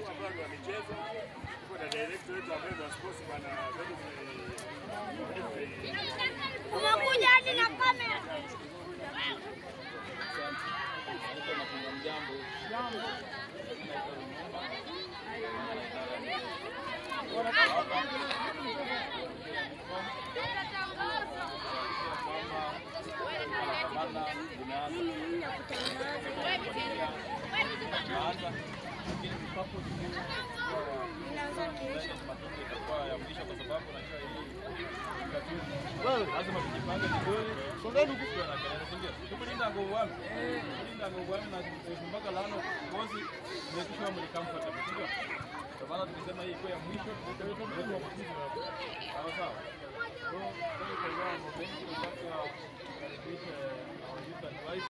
timu ambayo ndio wamecheza. Tuko na director wetu ambaye ni wa sports bwana Godfrey Godfrey Umekuja hadi na kamera. lazima tujipange vizuri. Songeni huku kwa na kelele, si ndio? Tukulinda ngo wami. Tukulinda ngo wami na mpaka lano kozi make sure mli comfortable, si ndio? Kwa maana tukisema hii kwa ya mwisho tutaweka mtu wa kucheza. Sawa sawa. So, kwa hiyo kwa mambo mengi tunataka kukaribisha our youth advice